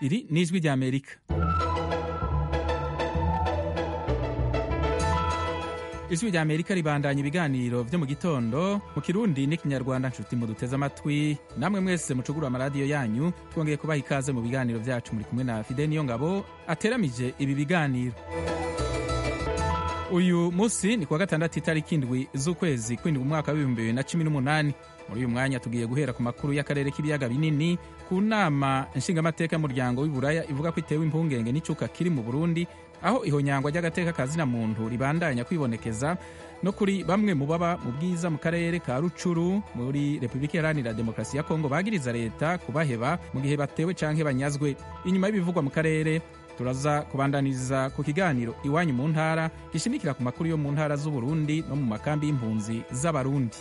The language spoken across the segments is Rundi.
iri ni ijwi ry'amerika ijwi rya amerika ribandanya ibiganiro byo mu gitondo mu kirundi n'ikinyarwanda nshuti muduteze amatwi namwe mwese mucugura amaradiyo yanyu twongeye kubaha ikaze mu biganiro byacu muri kumwe na fide niyo ngabo ateramije ibi biganiro uyu munsi ni kuwa gatandatu itariki indwi z'ukwezi kw'indwi umwaka w'ibihumbi bibiri na cumi n'umunani muri uyu mwanya tugiye guhera ku makuru y'akarere k'ibiyaga binini ku nama nshingamateka y'umuryango w'iburaya ivuga ko itewe impungenge n'icuka kiri mu burundi aho ihonyangwa ry'agateka kazina muntu ribandanya kwibonekeza no kuri bamwe mu baba mu bwiza mu karere ka rucuru muri repubulika iharanira demokarasi ya kongo bagiriza leta kubaheba mu gihe batewe canke banyazwe inyuma y'ibivugwa mu karere turaza kubandaniriza ku kiganiro iwanyu mu ntara gishimikira ku makuru yo mu ntara z'uburundi no mu makambi y'impunzi z'abarundi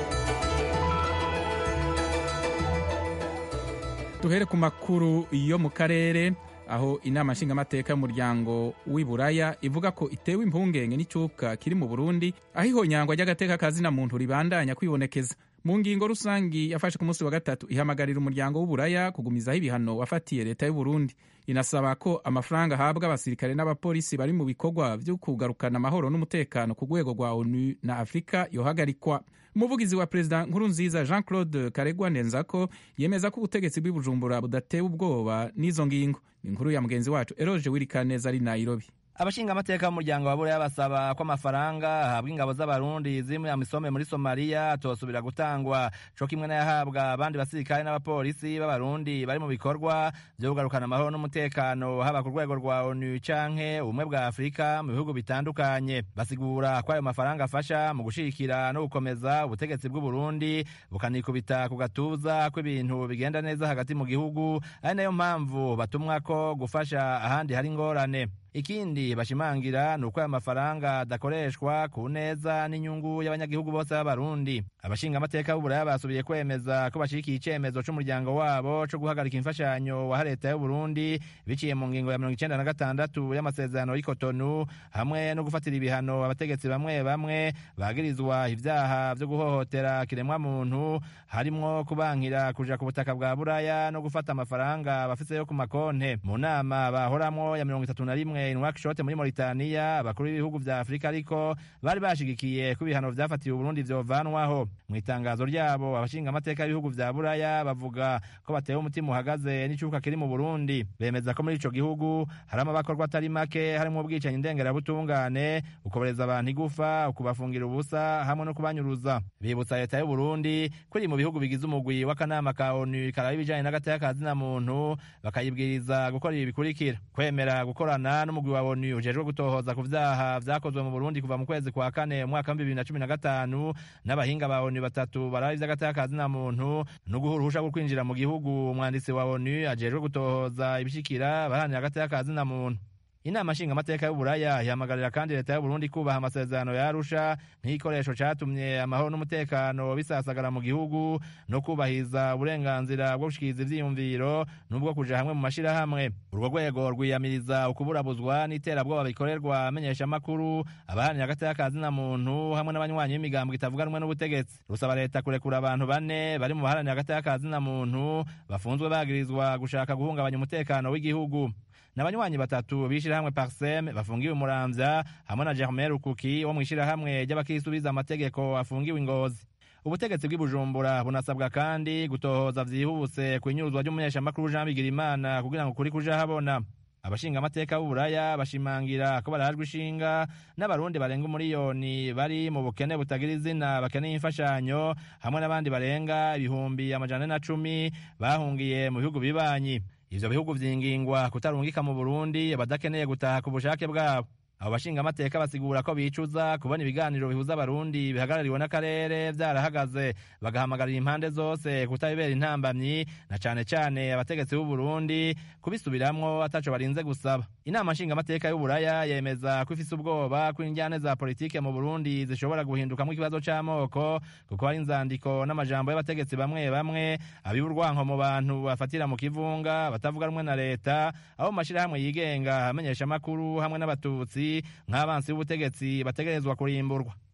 duhere ku makuru yo mu karere aho inama nshingamateka y'umuryango w'iburaya ivuga ko itewe impungenge n'icuka kiri mu burundi aho ihonyangwa ry'agateka kazina muntu ribandanya kwibonekeza mu ngingo rusangi yafashe ku munsi wa gatatu ihamagarira umuryango w'uburaya kugumizaho ibihano wafatiye leta y'uburundi inasaba ko amafaranga ahabwa abasirikare n'abapolisi bari mu bikorwa byo kugarukana amahoro n'umutekano ku rwego rwa onu na afurika yohagarikwa umuvugizi wa perezida nkurunziza jean claude karegwa ndenzako yemeza ko ubutegetsi bw'i bujumbura budatewe ubwoba n'izo ngingo ni inkuru ya mugenzi wacu eroge wirikaneza ari nairobi abashinga amateka b'umuryango wa buraya basaba ko amafaranga ahabwa ingabo z'abarundi ziri muri amisome muri somaliya atosubira gutangwa co kimwe n'ayahabwa abandi basirikare n'abapolisi b'abarundi bari mu bikorwa vyo kugarukana amahoro n'umutekano haba ku rwego rwa onu canke ubumwe bwa afurika mu bihugu bitandukanye basigura ko ayo mafaranga afasha mu gushigikira no gukomeza ubutegetsi bw'uburundi bukanikubita ku gatuza ko ibintu bigenda neza hagati mu gihugu ari nayo mpamvu batumwako gufasha ahandi hari ingorane ikindi bashimangira ni uko aya mafaranga adakoreshwa ku neza n'inyungu y'abanyagihugu bose b'abarundi abashinga amateka b'uburaya basubiye kwemeza ko bashigikiye icemezo c'umuryango wabo co guhagarika imfashanyo waha leta y'uburundi biciye mu ngingo ya mirongo icenda na gatandatu y'amasezerano y'ikotonu hamwe no gufatira ibihano abategetsi bamwe bamwe bagirizwa ivyaha vyo guhohotera kiremwa muntu harimwo kubankira kuja ku butaka bwa buraya no gufata amafaranga bafiseyo ku makonte mu nama bahoramwo ya mirongo itatu na rimwe in workshop muri Mauritania abakuru b'ibihugu vya Afrika ariko bari bashigikiye ko ibihano vyafatiwe Burundi vyovanwaho mu itangazo ryabo abashinga amateka y'ibihugu vya Buraya bavuga ko batewe umutima uhagaze n'icuka kiri mu Burundi bemeza ko muri ico gihugu harimo abakorwa atari make harimo ubwicanyi ndengerabutungane ukobereza abantu igufa ukubafungira ubusa hamwe no kubanyuruza bibutsa leta y'u Burundi ko iri mu bihugu bigize umugwi w'akanama ka ONU karaba ibijanye n'agateka ka zina muntu bakayibwiriza gukora ibi bikurikira kwemera gukorana n'umugwi wa ONU ujejwe gutohoza ku vyaha vyakozwe mu Burundi kuva mu kwezi kwa kane mu mwaka wa bibiri na cumi na gatanu n'abahinga ba ONU batatu baraba ivy'agateka ka zina muntu no guha uruhusha rwo kwinjira mu gihugu umwanditsi wa ONU ajejwe gutohoza ibishikira baharanira agateka ka zina muntu inama nshingamateka y'uburaya ihamagarira kandi leta y'uburundi kubaha amasezerano ya arusha nk'igikoresho catumye amahoro n'umutekano bisasagara mu gihugu no kubahiriza uburenganzira bwo gushikiriza ivyiyumviro n'ubwo kuja hamwe mu mashirahamwe urwo rwego rwiyamiriza ukuburabuzwa n'iterabwoba bikorerwa amenyeshamakuru abaharanira agateka ka zina muntu hamwe n'abanywanyi b'imigambo itavuga rumwe n'ubutegetsi rusaba leta kurekura abantu bane bari mu baharanira agateka ka zina muntu bafunzwe bagirizwa gushaka guhungabanya umutekano w'igihugu n'abanywanyi batatu b'ishirahamwe parsem bafungiwe umuramvya hamwe na germain rukuki wo mw'ishirahamwe ry'abakisubiza amategeko afungiwe ingozi ubutegetsi bw'i bujumbura bunasabwa kandi gutohoza vyihuse kw'inyuruzwa ry'umunyeshamakuru jean bigirimana kugira ngo kuri kuja habona abashinga amateka b'uburaya bashimangira ko barajwe ishinga n'abarundi barenga umuriyoni bari mu bukene butagira izina bakeneye imfashanyo hamwe n'abandi barenga ibihumbi amajana na cumi bahungiye mu bihugu bibanyi ivyo bihugu vyingingwa kutarungika mu burundi abadakeneye gutaha ku bushake bwabo abo bashinga amateka basigura ko bicuza kubona ibiganiro bihuza abarundi bihagarariwe n'akarere vyarahagaze bagahamagarira impande zose kutabibera intambamyi na cane cane abategetsi b'u Burundi kubisubiramwo ataco barinze gusaba inama nshinga amateka y'uburaya yemeza ko ifise ubwoba ko injyane za politike mu Burundi zishobora guhindukamwo ikibazo c'amoko kuko hari inzandiko n'amajambo y'abategetsi bamwe bamwe abiba urwanko mu bantu bafatira mu kivunga batavuga rumwe na leta abo mu mashirahamwe yigenga amenyesha amakuru hamwe n'abatutsi nk'abansi b'ubutegetsi bategerezwa kurimburwa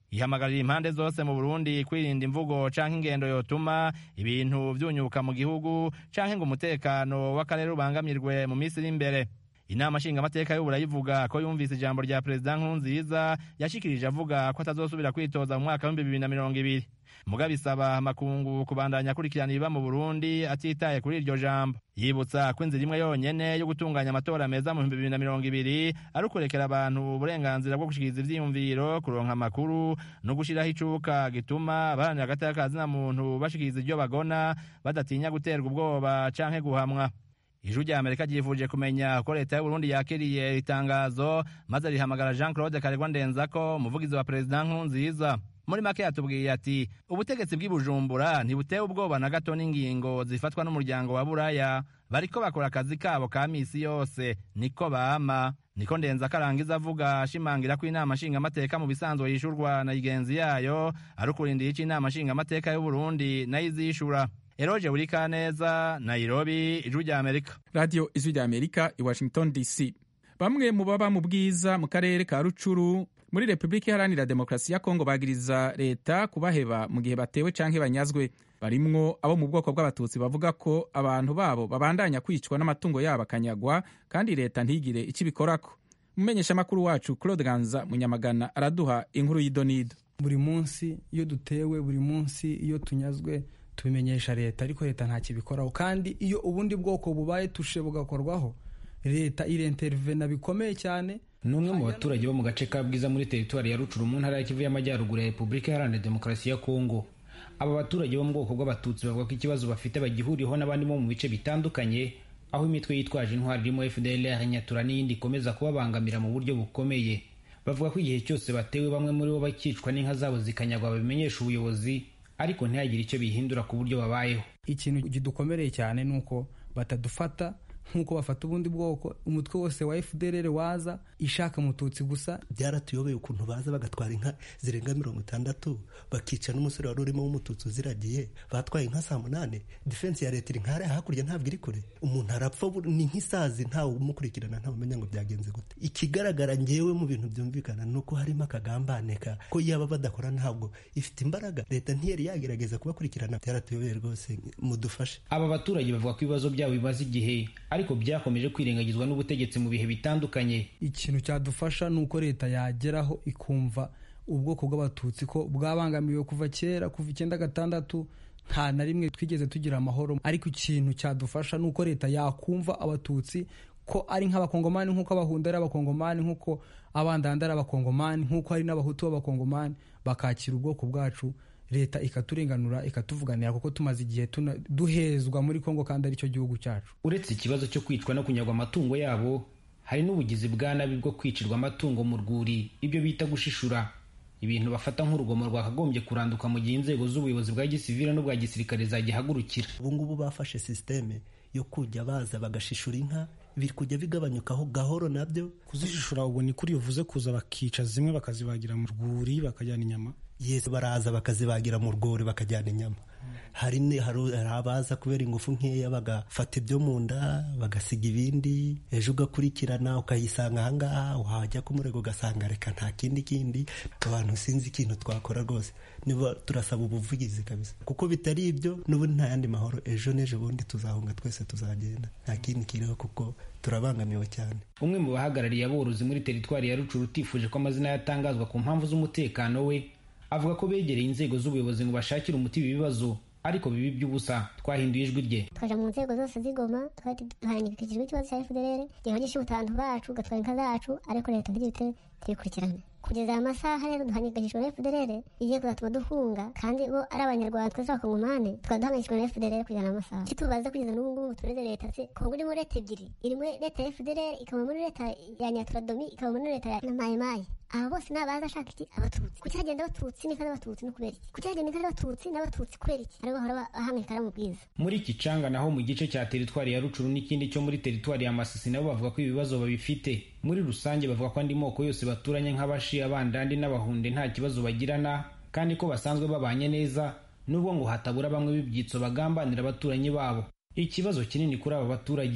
ihamagarira impande zose mu burundi kwirinda imvugo canke ingendo yotuma ibintu vyunyuka mu gihugu canke ngo umutekano w'akarere ubangamirwe mu minsi iri imbere inama nshingamateka y'uburayi ivuga ko yumvise ijambo rya perezida nkurunziza yashikirije avuga ko atazosubira kwitoza mu mwaka w'ibihumbi bibiri na mirongo ibiri mugabe isaba amakungu kubandanya akurikirana ibiba mu burundi atitaye kuri iryo jambo yibutsa ko inzira imwe yonyene yo gutunganya amatora meza mu bihumbi bibiri na mirongo ibiri ari ukurekera abantu uburenganzira bwo gushikiriza ivyiyumviro kuronka amakuru no gushiraho icuka gituma abaharanira agateka ka zina muntu bashikiriza iryo bagona badatinya guterwa ubwoba canke guhamwa ijwi rya amerika ryifuje kumenya ko leta y'uburundi yakiriye itangazo maze rihamagara jean claude karegwa ndenzako umuvugizi wa perezida nkurunziza muri make yatubwiye ati ubutegetsi bw'i bujumbura ntibutewe ubwoba na gato n'ingingo zifatwa n'umuryango wa buraya bariko bakora akazi kabo ka misi yose niko bama niko ndenza karangiza avuga ashimangira ko inama nshingamateka mu bisanzwe yishurwa na igenzi yayo ari ukurindiye ico inama nshingamateka y'uburundi nayo izishura eroje buri kaneza nairobi ijwi rya amerika radiyo ijwi rya amerika i washington dc bamwe mu baba mu bwiza mu karere ka rucuru muri repubulika iharanira demokarasi ya kongo bagiriza leta kubaheba mu gihe batewe canke banyazwe barimwo abo mu bwoko bw'abatutsi bavuga ko abantu babo babandanya kwicwa n'amatungo yabo akanyagwa kandi leta ntigire icyo ibikorako umumenyeshamakuru wacu claude ganza munyamagana araduha inkuru y'idonido buri munsi iyo dutewe buri munsi iyo tunyazwe tubimenyesha leta ariko leta nta kibikoraho kandi iyo ubundi bwoko bubaye tushe bugakorwaho leta irentervena bikomeye cyane ni umwe mu baturage bo mu gace ka bwiza muri teritwari ya rucuru mu ntara ya kivu y'amajyaruguru ya repubulika iharanira demokarasi ya kongo aba baturage bo mu bwoko bw'abatutsi bavuga ko ikibazo bafite bagihuriyeho n'abandi bo mu bice bitandukanye aho imitwe yitwaje intwari irimo fdlr nyatura n'iyindi ikomeza kubabangamira mu buryo bukomeye bavuga ko igihe cyose batewe bamwe muri bo bakicwa n'inka zabo zikanyagwa babimenyesha ubuyobozi ariko ntihagire icyo bihindura ku buryo babayeho ikintu kidukomereye cyane ni uko batadufata nk'uko bafata ubundi bwoko umutwe wose wa fdrr waza ishaka mututsi gusa byaratuyobeye ukuntu baza bagatwara inka zirenga mirongo itandatu bakica n'umusore wari urimo w'umututsi uziragiye batwaye inka saa munani defense ya leta iri nkariya hakurya ntabwo iri kure umuntu arapfa ni nk'isazi ntawe umukurikirana ntawe umenya ngo byagenze gute ikigaragara ngewe mu bintu byumvikana ni uko harimo akagambane ka ko yaba badakora ntabwo ifite imbaraga leta ntiyari yagerageza kubakurikirana byaratuyobeye rwose mudufashe aba baturage bavuga ko ibibazo byabo bimaze igihe ariko byakomeje kwirengagizwa n'ubutegetsi mu bihe bitandukanye ikintu cyadufasha ni uko leta yageraho ikumva ubwoko bw'abatutsi ko bwabangamiwe kuva kera kuva icyenda gatandatu nta na rimwe twigeze tugira amahoro ariko ikintu cyadufasha ni uko leta yakumva abatutsi ko ari nk'abakongomani nk'uko abahunda ari abakongomani nk'uko abandanda ari abakongomani nk'uko hari n'abahutu b'abakongomani bakakira ubwoko bwacu leta ikaturenganura ikatuvuganira kuko tumaze igihe duhezwa muri kongo kandi aricyo gihugu cyacu uretse ikibazo cyo kwicwa no kunyagwa amatungo yabo hari n'ubugizi bwa nabi bwo kwicirwa amatungo mu rwuri ibyo bita gushishura ibintu bafata nk'urugomo rwakagombye kuranduka mu gihe inzego z'ubuyobozi bwa gisivile n'ubwa gisirikare zagihagurukira ubu ngubu bafashe sisiteme yo kujya baza bagashishura inka biri kujya bigabanyukaho gahoro nabyo kuzishishura ubu ni kuri bivuze kuza bakica zimwe bakazibagira mu rwuri bakajyana inyama yesi baraza bakazibagira mu rwuri bakajyana inyama hari abaza kubera ingufu nkeya bagafata ibyo mu nda bagasiga ibindi ejo ugakurikirana ukayisanga ahangaha wajya ku murego ugasanga reka nta kindi kindi abantu sinzi ikintu twakora rwose niba turasaba ubuvugizi kabisa kuko bitari ibyo n'ubundi nta yandi mahoro ejo n'ejo bundi tuzahunga twese tuzagenda nta kindi kiriho kuko turabangamiwe cyane umwe mu bahagarariye aborozi muri teritwari ya rucuru utifuje ko amazina yatangazwa ku mpamvu z'umutekano we avuga ko begereye inzego z'ubuyobozi ngo bashakire umuti ibi bibazo ariko bibi by'ubusa twahinduye ijwi rye twaja mu nzego zose z'igoma twari duhangikishijwe ikibazo cya fdr gihogisha ubutantu bacu gatwara inka zacu ariko leta ntigihite tuyikurikirane kugeza aya masaha rero duhangikishijwe na fdr igiye kuzatuma duhunga kandi bo ari abanyarwanda twese abakongomani tukaba duhangikishijwe na fdr kugeza amasaha icyo tubaza kugeza n'ubu ngubu tureze leta se kongo irimo leta ebyiri irimo leta ya fdr ikaba muri leta ya nyaturadomi ikaba muri leta ya mayimayi aba bose ni abaza ashaka iki abatutsi kuki hagenda abatutsi n'inka z'abatutsi no kubera iki kuki hagenda inka z'abatutsi n'abatutsi kubera iki aribo bahora bahangayikana mu bwiza muri kicanga naho mu gice cya teritwari ya rucuru n'ikindi cyo muri teritwari ya masisi nabo bavuga ko ibibazo babifite muri rusange bavuga ko andi moko yose baturanye nk'abashi abandandi n'abahunde nta kibazo bagirana kandi ko basanzwe babanye neza nubwo ngo hatabura bamwe b'ibyitso bagambanira abaturanyi babo ikibazo kinini kuri aba baturage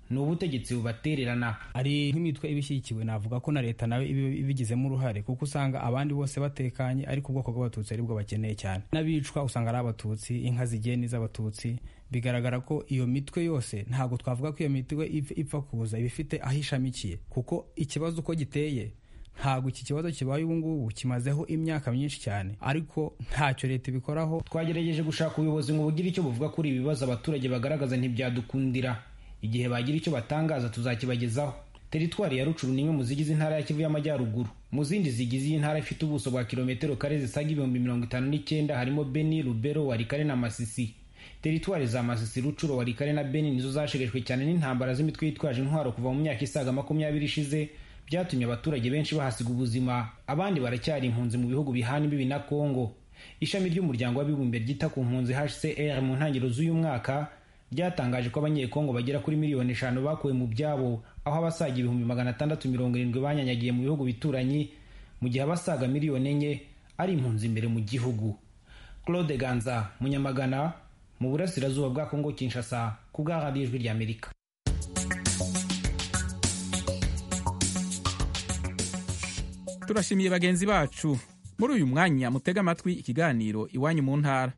ni ubutegetsi bubatererana ari nk'imitwe iba ishyigikiwe navuga ko na leta nawe iba ibigizemo uruhare kuko usanga abandi bose batekanye ariko ubwoko bw'abatutsi aribwo bakeneye cyane n'abicwa usanga ari abatutsi inka zigiye n'iz'abatutsi bigaragara ko iyo mitwe yose ntabwo twavuga ko iyo mitwe ipfa kuza iba ifite aho ishamikiye kuko ikibazo uko giteye ntabwo iki kibazo kibaye ubu ngubu kimazeho imyaka myinshi cyane ariko ntacyo leta ibikoraho twagerageje gushaka ubuyobozi ngo bugire icyo buvuga kuri ibi bibazo abaturage bagaragaza ntibyadukundira igihe bagira icyo batangaza tuzakibagezaho teritwari ya rucuru ni imwe mu zigize intara ya kivu y'amajyaruguru mu zindi zigize iyi ntara ifite ubuso bwa kilometero kare zisaga ibihumbi mirongo itanu n'icyenda harimo beni rubero warikare na masisi teritwari za masisi rucuro warikare na beni nizo zashegeshwe cyane n'intambara z'imitwe yitwaje intwaro kuva mu myaka isaga makumyabiri ishize byatumye abaturage benshi bahasiga ubuzima abandi baracyari impunzi mu bihugu bihana imbibi na kongo ishami ry'umuryango w'abibumbye ryita ku mpunzi hcr mu ntangiriro z'uyu mwaka ryatangaje ko abanyekongo bagera kuri miliyoni eshanu bakuwe mu byabo aho abasaga ibihumbi magana atandatu mirongo irindwi banyanyagiye mu bihugu bituranyi mu gihe abasaga miliyoni enye ari impunzi imbere mu gihugu claude ganza munyamagana mu burasirazuba bwa kongo kinshasa ku bwa radiyo ijwi ry'amerika turashimiye bagenzi bacu muri uyu mwanya mutega amatwi ikiganiro iwanyu mu ntara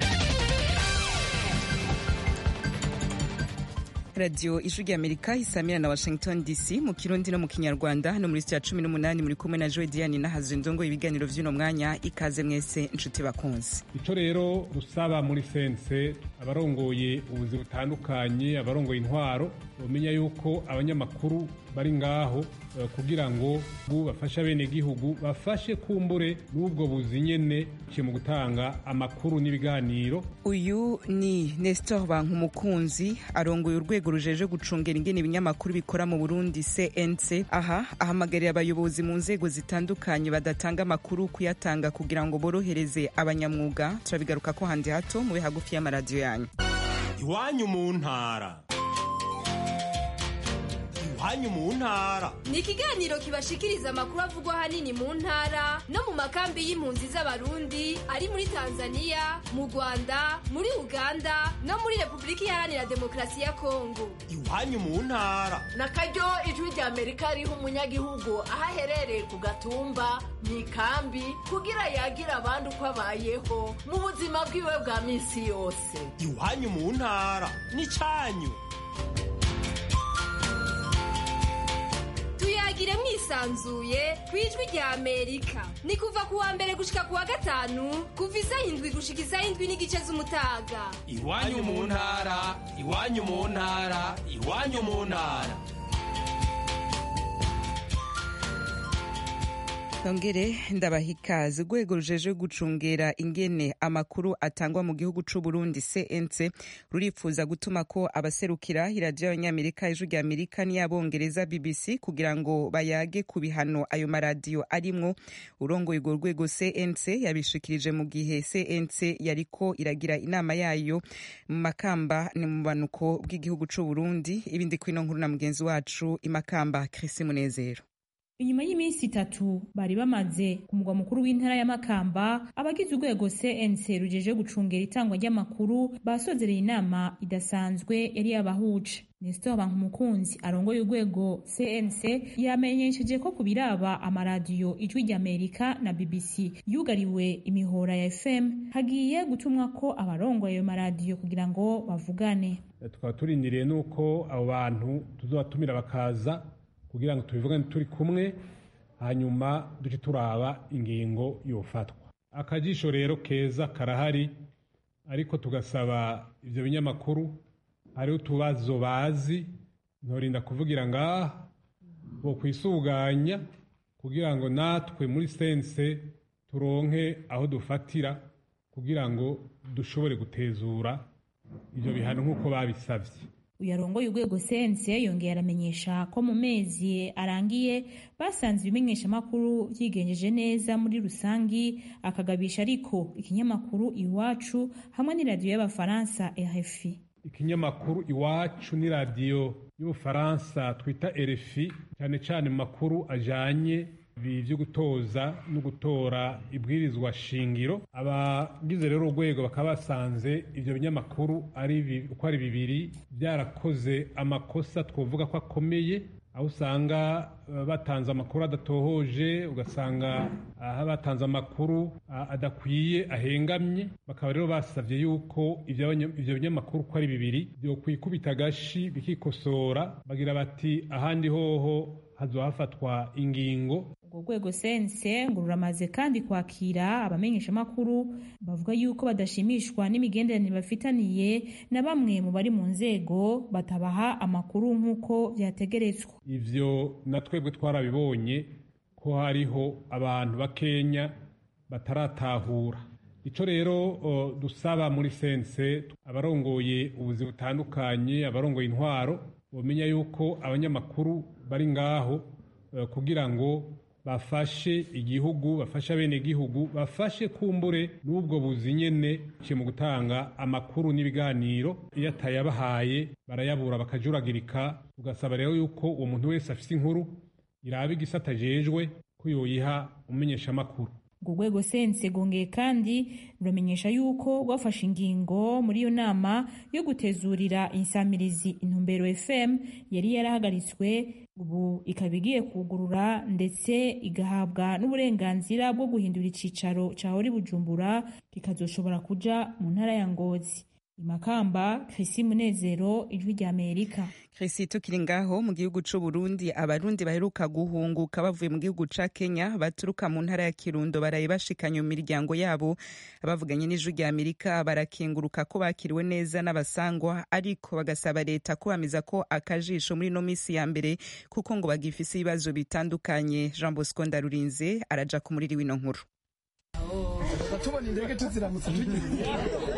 radiyo ijwi ry'amerika isamira na washington dc mu kirundi no mu kinyarwanda hano muri sitiya cumi n'umunani muri kumwe na joe diane n'ahazwe ndongo ibiganiro by'uno mwanya ikaze mwese inshuti bakunze icyo rero dusaba muri sense abarongoye ubuzi butandukanye abarongoye intwaro bamenya yuko abanyamakuru bari ngaho kugira ngo bafashe abenegihugu bafashe kumbure n'ubwo buzi nyene mu gutanga amakuru n'ibiganiro uyu ni nestor bankumukunzi arongoye urwego rujeje gucungera ingene ibinyamakuru bikora mu burundi cnc aha ahamagarira abayobozi mu nzego zitandukanye badatanga amakuru kuyatanga kugira ngo borohereze abanyamwuga turabigaruka ko handi hato mube hagufi y'amaradiyo yanyu iwanyu mu ntara iwanyu mu ntara ni ikiganiro kibashikiriza amakuru avugwa ahanini mu ntara no mu makambi y'impunzi z'abarundi ari muri tanzania mu rwanda muri uganda no muri repubulika iharanira demokarasi ya kongo iwanyu mu ntara na karyo ijwi rya amerika riha umunyagihugu aho aherereye ku gatumba mu ikambi kugira yagira abandi uko abayeho mu buzima bwiwe bwa minsi yose iwanyu mu ntara ni cyanyu tuyagire mwisanzuye ku ijwi rya amerika ni kuva ku wa mbere gushika ku wa gatanu kuva isaha indwi gushika isaha indwi n'igice z'umutaga iwanyu mu ntara iwanyu mu ntara iwanyu mu ntara nongere ndabaha ikaze urwego rujeje gucungera ingene amakuru atangwa mu gihugu c'u Burundi CNC rurifuza gutuma ko abaserukira iradiyo y'abanyamerika ijwi rya amerika n'iyabongereza BBC kugira ngo bayage ku bihano ayo maradiyo arimwo urongoye urwo rwego CNC yabishikirije mu gihe CNC yariko iragira inama yayo mu makamba ni mu banuko bw'igihugu c'u Burundi ibindi kwino nkuru na mugenzi wacu imakamba Chris Munezero inyuma y'iminsi itatu bari bamaze ku mugwa mukuru w'intara ya Makamba abagize urwego CNC rujeje gucungera itangwa ry'amakuru basozereye inama idasanzwe yari yabahuje Nestor Bankumukunzi arongoye urwego CNC yamenyesheje ko kubiraba amaradiyo ijwi ry'Amerika na BBC yugariwe imihora ya FM hagiye gutumwa ko abarongoye ayo maradiyo kugira ngo bavugane tukaba turindiriye nuko abo bantu tuzobatumira bakaza kugira ngo tubivugane turi kumwe hanyuma duce turaba ingingo yofatwa akajisho rero keza karahari ariko tugasaba ibyo binyamakuru hariho utubazo bazi ntorinda kuvugira ngaha bo kwisuganya kugira ngo natwe muri sense turonke aho dufatira kugira ngo dushobore gutezura ibyo bihano nk'uko babisabye uyarongoye urwego sense yongeye aramenyesha ko mu mezi arangiye basanze ibimenyeshamakuru byigenjeje neza muri rusangi akagabisha ariko ikinyamakuru iwacu hamwe n'iradiyo y'abafaransa RFI ikinyamakuru iwacu n'iradiyo y'ubufaransa twita RFI cyane cyane mu makuru ajanye ibi byo gutoza no gutora ibwirizwa shingiro abagize rero urwego bakaba basanze ibyo binyamakuru ari uko ari bibiri byarakoze amakosa twavuga ko akomeye aho usanga batanze amakuru adatohoje ugasanga aho batanze amakuru adakwiye ahengamye bakaba rero basabye yuko ibyo binyamakuru uko ari bibiri byokwikubita agashi bikikosora bagira bati ahandi hoho hazohafatwa ingingo urwo rwego sense ngo ruramaze kandi kwakira abamenyeshamakuru bavuga yuko badashimishwa n'imigenderanire bafitaniye na bamwe mu bari mu nzego batabaha amakuru nk'uko byategeretswa ivyo na twebwe twarabibonye ko hariho abantu bakenya bataratahura ico rero uh, dusaba muri sense abarongoye ubuzi butandukanye abarongoye intwaro bomenya yuko abanyamakuru bari ngaho uh, kugira ngo bafashe igihugu bafashe abenegihugu bafashe kumbure n'ubwo buzi nyene mu gutanga amakuru n'ibiganiro iyo atayabahaye barayabura bakajuragirika ugasaba rero yuko uwo muntu wese afise inkuru iraba igisata ajejwe ko yoyiha umumenyeshamakuru urwo rwego sense rwongeye kandi ruramenyesha yuko rwafashe ingingo muri iyo nama yo gutezurira insamirizi intumbero fm yari yarahagaritswe ubu ikaba igiye kugurura ndetse igahabwa n'uburenganzira bwo guhindura icicaro cya hori bujumbura kikazoshobora kuja mu ntara ya ngozi imakamba Chrisi Munezero ijwi rya Amerika Chrisi tukiri ngaho mu gihugu c'u Burundi abarundi baheruka guhunguka bavuye mu gihugu ca Kenya baturuka mu ntara ya Kirundo baraye bashikanye mu miryango yabo abavuganye n'ijwi rya Amerika barakenguruka ko bakiriwe neza n'abasangwa ariko bagasaba leta kubamiza ko akajisho muri no misi ya mbere kuko ngo bagifise ibibazo bitandukanye Jean Bosco Ndarurinze araja ku muriri w'ino nkuru tubona indege tuziramutse tugiye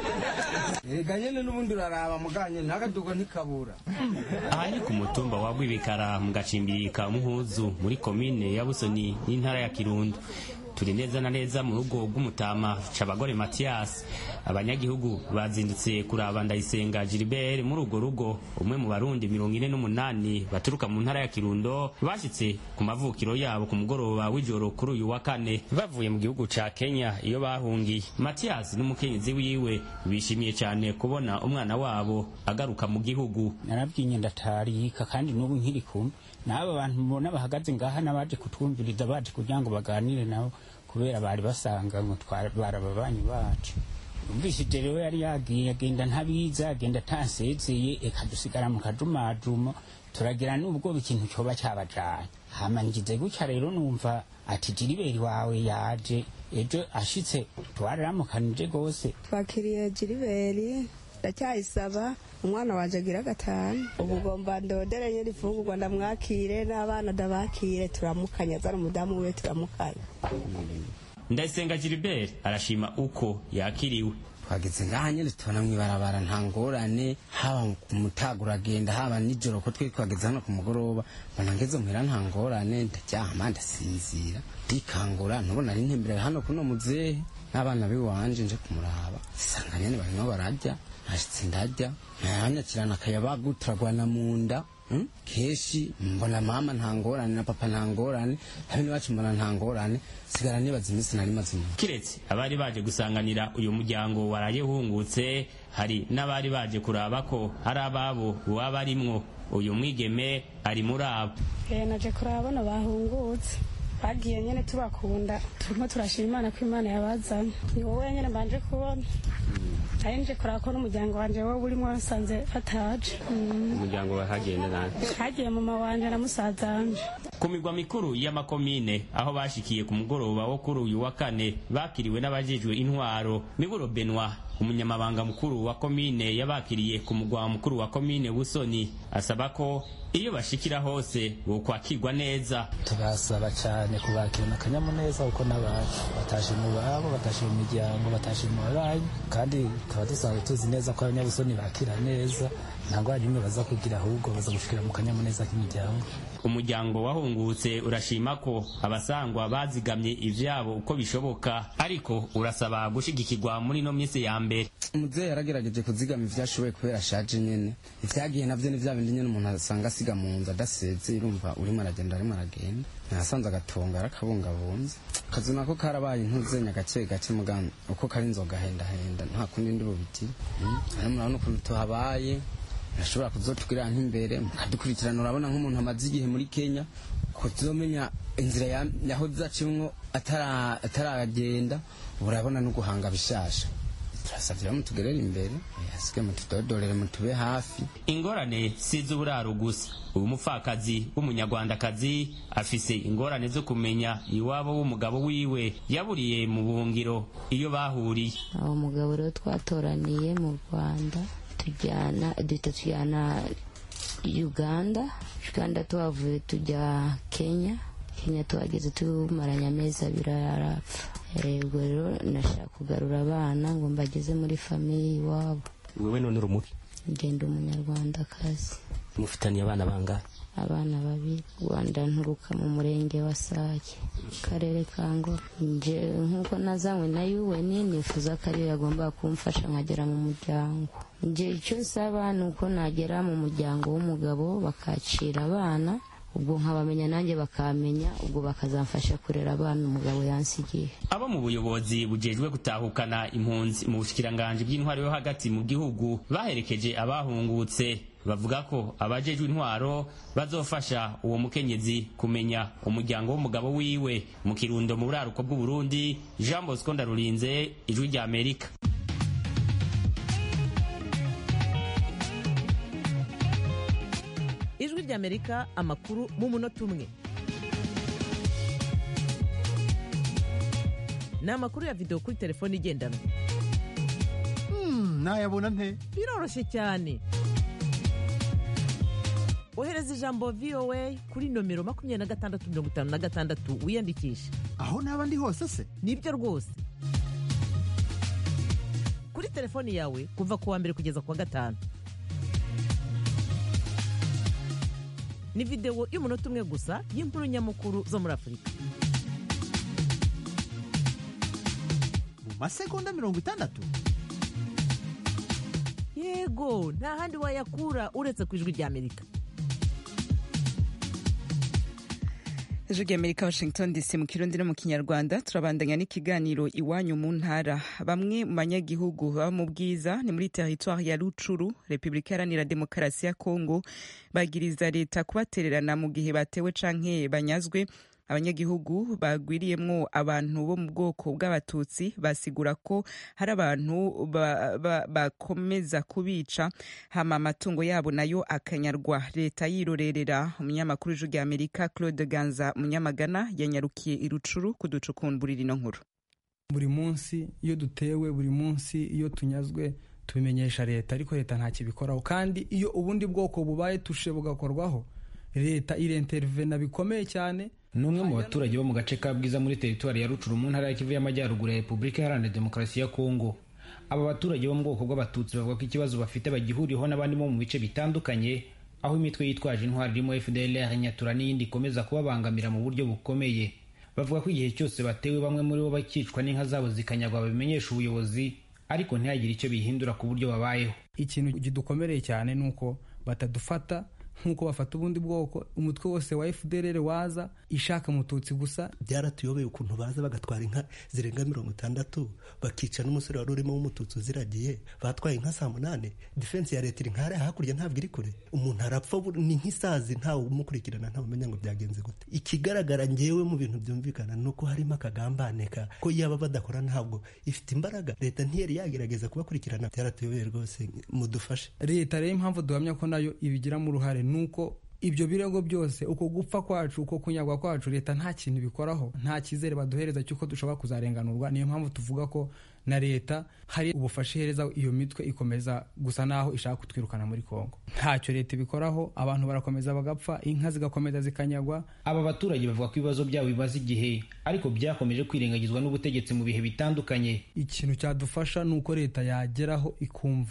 ega nyene n'ubundi uraraba muganye ntagadugo ntikabura aha ni ku mutumba wa Rwibikara mu gacimbiri ka Muhuzu muri komine ya Busoni n'intara ya Kirundo turi neza na neza mu rugo rw'umutama cabagore Mathias abanyagihugu bazindutse kuraba ndayisenga Gilbert muri urwo rugo umwe mu barundi mirongo ine n'umunani baturuka mu ntara ya Kirundo bashitse ku mavukiro yabo ku mugoroba w'ijoro kuri uyu wa kane bavuye mu gihugu ca Kenya iyo bahungiye Mathias n'umukenyezi wiwe bishimiye cyane kubona umwana wabo agaruka mu gihugu narabwinye ndatarika kandi n'ubu nkiri kumwe n'aba bantu mubona bahagaze ngaha n'abaje kutwumviriza baje kugira ngo baganire nabo kubera bari basanga ngo barababanyi bacu umvishije rero yari yagiye agenda ntabiza agenda atansezeye eka dusigara mu kajumajumo turagira n'ubwo ikintu cyoba cyabajanye hama ngize gutya rero numva ati jiriberi wawe yaje ejo ashitse twaramukanije gose twakiriye jiriberi ndacyayisaba umwana wanje agira gatanu ubu ugomba ndodere nyiri ifungurwa ndamwakire n'abana ndabakire turamukanya azana umudamu we turamukanya ndayisenga gilbert arashima uko yakiriwe twageze ngaha nyine tubona mw'ibarabara nta ngorane haba ku mutaga uragenda haba nijoro ko twe twageze hano ku mugoroba mbona ngeze muhira nta ngorane ndaryama ndasinzira ndikangura ntubona ari ntembere hano kuno muzehe n'abana biwanje nje kumuraba sanga nyene barimo bararya nashitse ndarya ntayanyakirana akayabagu turagwana mu nda Mm? keshi mbona mama nta ngorane na papa nta ngorane habe n'iwacu mbona nta ngorane sigara nibaza iminsi nari maze inyuma kiretse abari baje gusanganira uyu muryango waraye uhungutse hari n'abari baje kuraba ko hari ababo waba arimwo uyu mwigeme ari muri abo naje kuraba bano bahungutse bagiye nyene tubakunda turimo turashima imana ko imana yabazanye ni wowe nyene mbanje kubona ari nje kuraba ko n'umuryango wanje wowe urimo nsanze bataje umuryango wahagenda nawe hagiye mama wanje na musaza wanje ku migwa mikuru y'amakomine aho bashikiye ku mugoroba wo kuri uyu wa kane bakiriwe n'abajejwe intwaro miburo benwa umunyamabanga mukuru wa komine yabakiriye ku mugwa mukuru wa komine busoni asaba ko iyo bashikira hose bokwakirwa neza turasaba cyane kubakirana akanyamuneza kuko n'abacu batashe mu babo batashe mu miryango batashe mu babanyi kandi tukaba dusanzwe tuzi neza ko abanyabusoni bakira neza nta ngorane imwe baza kugira ahubwo baza gushikira mu kanyamuneza k'imiryango umuryango wahungutse urashima ko abasangwa bazigamye ivyabo uko bishoboka ariko urasaba gushigikirwa muri no minsi ya mbere umuvyeyi yaragerageje kuzigama ivyashoboye kubera ashaje nyene ivyagiye navyo ni vya bindi nyene umuntu asanga asiga mu nzu adaseze urumva urimo aragenda arimo aragenda nasanze agatonga arakabungabunze akazu nako karabaye intuzenya gake gake muganga uko kari inzoga hendahenda nta kundi ndi bubigire hano murabona ukuntu tuhabaye nashobora kuzotubwira nk'imbere mukadukurikirana urabona nk'umuntu amaze igihe muri kenya kuzomenya inzira yaho zacimwo ataragenda urabona no guhanga bishasha turasavye mutugerere imbere asike mutudodorere mutube hafi ingorane si iz'uburaro gusa uyu mupfakazi w'umunyarwandakazi afise ingorane zo kumenya iwabo w'umugabo wiwe yaburiye mu buhungiro iyo bahuriye uwo mugabo rero twatoraniye mu rwanda tujyana duhita tujyana uganda uganda tuhavuye tujya kenya kenya tuhageze tumaranye amezi abiri arapfa ubwo rero nashaka kugarura abana ngo mbageze muri famiye iwabo wewe none urumuki ngenda umunyarwandakazi mufitaniye abana bangahe abana babiri rwanda nturuka mu murenge wa sake karere ka ngoro nje nk'uko nazanywe na un nifuza ko ariyo yagomba kumfasha nkagera mu muryango nje icyo nsaba ni uko nagera mu muryango w'umugabo bakacira abana ubwo nkabamenya nanjye bakamenya ubwo bakazamfasha kurera abana umugabo yansigiye abo mu buyobozi bujejwe gutahukana impunzi mu bushikiranganji bw'intwaro yo hagati mu gihugu baherekeje abahungutse bavuga ko abajejwe intwaro bazofasha uwo mukenyezi kumenya umuryango w'umugabo wiwe mu kirundo mu buraruko bw'uburundi jean bosco ndarurinze ijwi rya amerika ijwi ry'amerika amakuru mu munota umwe ni amakuru ya videwo kuri telefone igendanwa nayabona nte biroroshye cyane ohereza ijambo voa kuri nomero makumyabiri na gatandatu mirongo itanu na gatandatu wiyandikishe aho naba ndi hose se nibyo rwose kuri telefoni yawe kuva ku wa mbere kugeza ku wa gatanu ni videwo y'umunota umwe gusa y'inkuru nyamukuru zo muri afurika mu masegonda mirongo itandatu yego nta handi wayakura uretse ku ijwi ry'amerika ijwi ry'amerika washington dc mu kirundi no mu kinyarwanda turabandanya n'ikiganiro iwanyu mu ntara bamwe mu banyagihugu baba mu bwiza ni muri teritwari ya rucuru repubulika iharanira demokarasi ya kongo bagiriza leta kubatererana mu gihe batewe canke banyazwe abanyagihugu bagwiriyemwo abantu bo mu bwoko bw'abatutsi basigura ko hari abantu bakomeza kubica hama amatungo yabo nayo akanyarwa leta yirorerera umunyamakuru w'ijwi rya amerika claude ganza munyamagana yanyarukiye irucuru kuducukumburira ino nkuru buri munsi iyo dutewe buri munsi iyo tunyazwe tubimenyesha leta ariko leta nta kibikoraho kandi iyo ubundi bwoko bubaye tushe bugakorwaho leta irentervena bikomeye cyane ni umwe mu baturage bo mu gace ka bwiza muri teritwari ya rucuru mu ntara ya kivu y'amajyaruguru ya repubulika iharanira demokarasi ya kongo aba baturage bo mu bwoko bw'abatutsi bavuga ko ikibazo bafite bagihuriyeho n'abandi bo mu bice bitandukanye aho imitwe yitwaje intwari irimo fdlr nyatura n'iyindi ikomeza kubabangamira mu buryo bukomeye bavuga ko igihe cyose batewe bamwe muri bo bakicwa n'inka zabo zikanyagwa babimenyesha ubuyobozi ariko ntihagire icyo bihindura ku buryo babayeho ikintu kidukomereye cyane ni uko batadufata nk'uko bafata ubundi bwoko umutwe wose wa fdr waza ishaka mututsi gusa byaratuyobeye ukuntu baza bagatwara inka zirenga mirongo itandatu bakica n'umusore wari urimo w'umututsi uziragiye batwaye inka saa munani defense ya leta iri nkariya hakurya ntabwo iri kure umuntu arapfa ni nk'isazi ntawe umukurikirana ntawe umenya ngo byagenze gute ikigaragara ngewe mu bintu byumvikana ni uko harimo akagambane ko yaba badakora ntabwo ifite imbaraga leta ntiyari yagerageza kubakurikirana byaratuyobeye rwose mudufashe leta rero impamvu duhamya ko nayo ibigiramo uruhare nuko ibyo birego byose uko gupfa kwacu uko kunyagwa kwacu leta nta kintu bikoraho nta cyizere baduhereza cy'uko dushobora kuzarenganurwa niyo mpamvu tuvuga ko na leta hari ubufasha ihereza iyo mitwe ikomeza gusa naho ishaka kutwirukana muri kongo ntacyo leta ibikoraho abantu barakomeza bagapfa inka zigakomeza zikanyagwa aba baturage bavuga ko ibibazo byabo bimaze igihe ariko byakomeje kwirengagizwa n'ubutegetsi mu bihe bitandukanye ikintu cyadufasha ni uko leta yageraho ikumva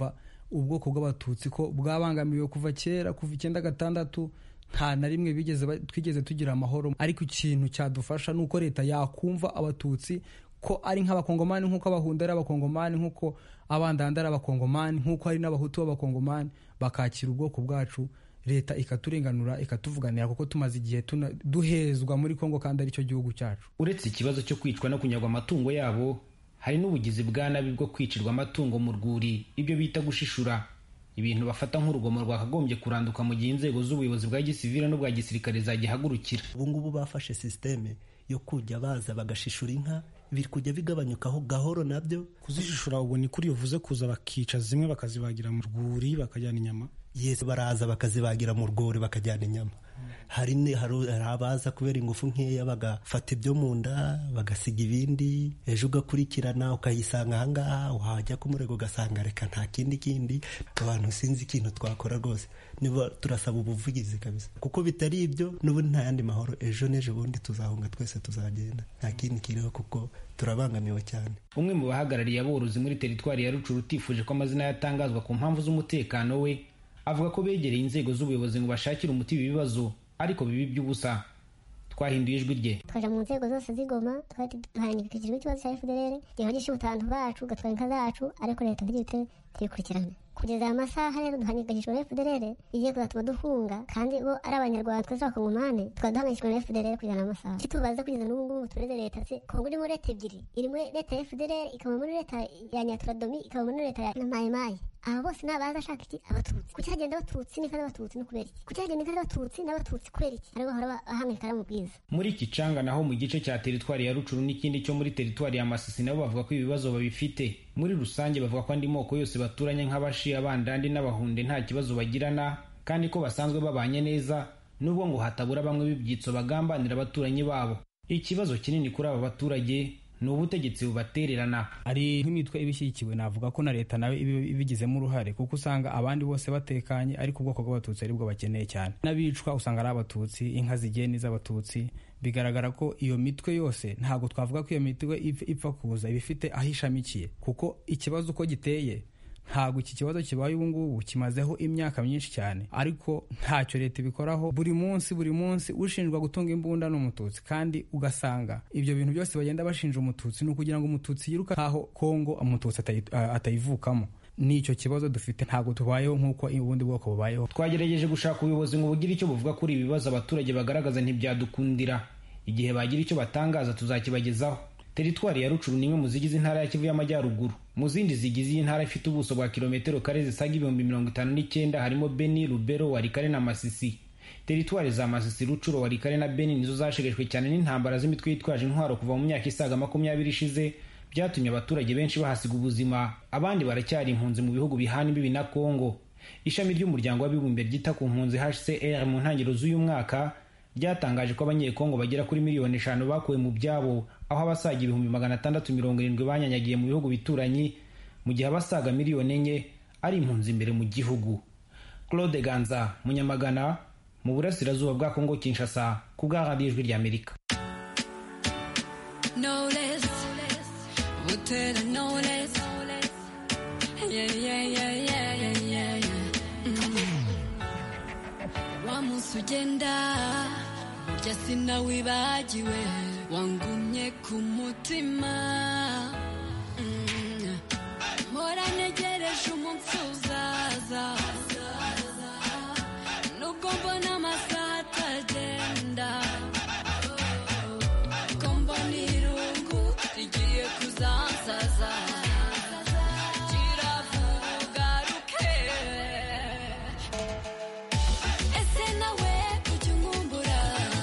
ubwoko bw'abatutsi ko bwabangamiwe kuva kera kuva icyenda gatandatu nta na rimwe bigeze twigeze tugira amahoro ariko ikintu cyadufasha ni uko leta yakumva abatutsi ko ari nk'abakongomani nk'uko abahunda ari abakongomani nk'uko abandanda ari abakongomani nk'uko hari n'abahutu b'abakongomani bakakira ubwoko bwacu leta ikaturenganura ikatuvuganira kuko tumaze igihe duhezwa muri kongo kandi aricyo gihugu cyacu uretse ikibazo cyo kwicwa no kunyagwa amatungo yabo hari n'ubugizi bwa nabi bwo kwicirwa amatungo mu rwuri ibyo bita gushishura ibintu bafata nk'urugomo rwakagombye kuranduka mu gihe inzego z'ubuyobozi bwa gisivile n'ubwa gisirikare zagihagurukira ubu ngubu bafashe sisiteme yo kujya baza bagashishura inka biri kujya bigabanyukaho gahoro nabyo kuzishishura ubu ni kuri uvuze kuza bakica zimwe bakazibagira mu rwuri bakajyana inyama yesi baraza bakazibagira mu rwuri bakajyana inyama hari abaza kubera ingufu nkeya bagafata ibyo mu nda bagasiga ibindi ejo ugakurikirana ukayisanga ahangaha wajya ku murego ugasanga reka nta kindi kindi abantu sinzi ikintu twakora rwose niba turasaba ubuvugizi kabisa kuko bitari ibyo n'ubundi nta yandi mahoro ejo n'ejo bundi tuzahunga twese tuzagenda nta kindi kiriho kuko turabangamiwe cyane umwe mu bahagarariye aborozi muri teritwari ya rucuru utifuje ko amazina yatangazwa ku mpamvu z'umutekano we avuga ko begereye inzego z'ubuyobozi ngo bashakire umuti ibi bibazo ariko bibi by'ubusa twahinduye ijwi rye twaja mu nzego zose z'igoma twari duhangikishijwe ikibazo cya fdr gihogisha ubutantu bacu gatwara inka zacu ariko leta ntigihite tuyikurikirane kugeza aya masaha rero duhangikishijwe na fdr igiye kuzatuma duhunga kandi bo ari abanyarwanda twese abakongomani tukaba duhangikishijwe na fdr kugeza amasaha icyo tubaza kugeza n'ubu ngubu tureze leta se kongo iri muri leta ebyiri iri muri leta ya fdr ikaba muri leta ya nyaturadomi ikaba muri leta ya mayimayi aba bose ni abaza ashaka iki abatutsi kuki hagenda abatutsi n'inka z'abatutsi no kubera iki kuki hagenda inka z'abatutsi n'abatutsi kubera iki aribo bahora bahangayika mu bwiza muri kicanga naho mu gice cya teritwari ya rucuru n'ikindi cyo muri teritwari ya masisi nabo bavuga ko ibibazo babifite muri rusange bavuga ko andi moko yose baturanye nk'abashi abandandi n'abahunde nta kibazo bagirana kandi ko basanzwe babanye neza nubwo ngo hatabura bamwe b'ibyitso bagambanira abaturanyi babo ikibazo kinini kuri aba baturage ni ubutegetsi bubatererana hari nk'imitwe ibishyigikiwe navuga ko na leta nawe ibigizemo uruhare kuko usanga abandi bose batekanye ariko ubwoko bw'abatutsi aribwo bakeneye cyane n'abicwa usanga ari abatutsi inka zigiye n'iz'abatutsi bigaragara ko iyo mitwe yose ntabwo twavuga ko iyo mitwe ipfa kuza iba ifite aho ishamikiye kuko ikibazo uko giteye ntabwo iki kibazo kibaye ubu ngubu kimazeho imyaka myinshi cyane ariko ntacyo leta ibikoraho buri munsi buri munsi ushinjwa gutunga imbunda ni umututsi kandi ugasanga ibyo bintu byose bagenda bashinja umututsi ni ukugira ngo umututsi yiruka nkaho kongo umututsi atayivukamo n'icyo kibazo dufite ntabwo tubayeho nk'uko ubundi bwoko bubayeho twagerageje gushaka ubuyobozi ngo bugire icyo buvuga kuri ibi bibazo abaturage bagaragaza ntibyadukundira igihe bagira icyo batangaza tuzakibagezaho teritwari ya rucuru ni imwe mu zigize intara ya kivu y'amajyaruguru mu zindi zigize iyi ntara ifite ubuso bwa kilometero kare zisaga ibihumbi mirongo itanu n'icyenda harimo beni rubero warikare na masisi teritwari za masisi rucuro warikare na beni nizo zashegeshwe cyane n'intambara z'imitwe yitwaje intwaro kuva mu myaka isaga makumyabiri ishize byatumye abaturage benshi bahasiga ubuzima abandi baracyari impunzi mu bihugu bihana imbibi na kongo ishami ry'umuryango w'abibumbye ryita ku mpunzi hcr mu ntangiriro z'uyu mwaka ryatangaje ko abanyekongo bagera kuri miliyoni eshanu bakuwe mu byabo aho abasaga ibihumbi magana atandatu mirongo irindwi banyanyagiye mu bihugu bituranyi mu gihe abasaga miliyoni enye ari impunzi imbere mu gihugu claude ganza munyamagana mu burasirazuba bwa kongo kinshasa ku bwa radiyo ijwi ry'amerika wa munsi ugenda burya sinawibagiwe wangumye ku mutima mpora ntegereje umunsi uzaza nubwo mbona amasaha atagenda ko mbona irungu rigiye kuzansaza gira vuba ugaruke ese nawe ujya unkumbura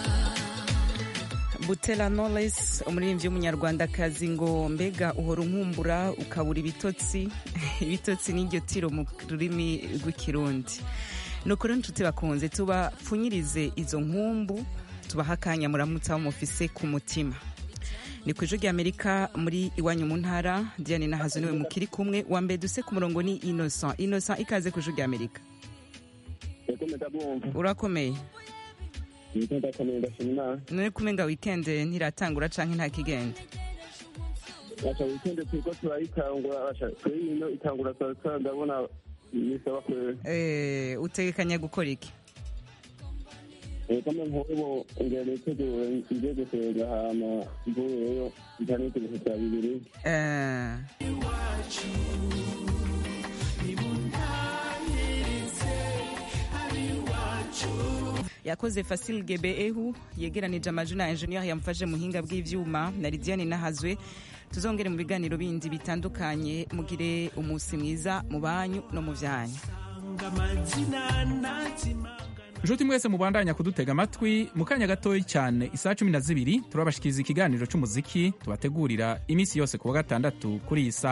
butera knowless umuririmbyi w'umunyarwandakazi ngo mbega uhora unkumbura ukabura ibitotsi ibitotsi n'iryo tiro mu rurimi rw'ikirundi ni ukuri inshuti bakunze tubapfunyirize izo nkumbu tubaha akanya muramutse aho mufise ku mutima ni ku ijwi ry'amerika muri iwanyu mu ntara diane nahazo niwe mukiri kumwe wa mbere duse ku murongo ni innocent innocent ikaze ku ijwi ry'amerika urakomeye none kumenga wikende ntiratangura canke nta kigenda basha wikende turiko turayitangura basha kuri ino itangura saa sita ndabona bisaba kwera Eh, utegekanya gukora iki kama nk'ubu ngera nitegure nje gusenga hama mvuyeyo ntanite ibihe bya bibiri Eh, yakoze Fasil Gebeehu yegeranije amajwi na engineer yamufashe muhinga bw'ivyuma na Lidiane Nahazwe tuzongere mu biganiro bindi bitandukanye mugire umunsi mwiza mu banyu no mu vyanyu nshuti mwese mubandanya kudutega amatwi mu kanya gatoya cyane isaha cumi na zibiri turabashikiriza ikiganiro cy'umuziki tubategurira iminsi yose ku wa gatandatu kuri iyi saha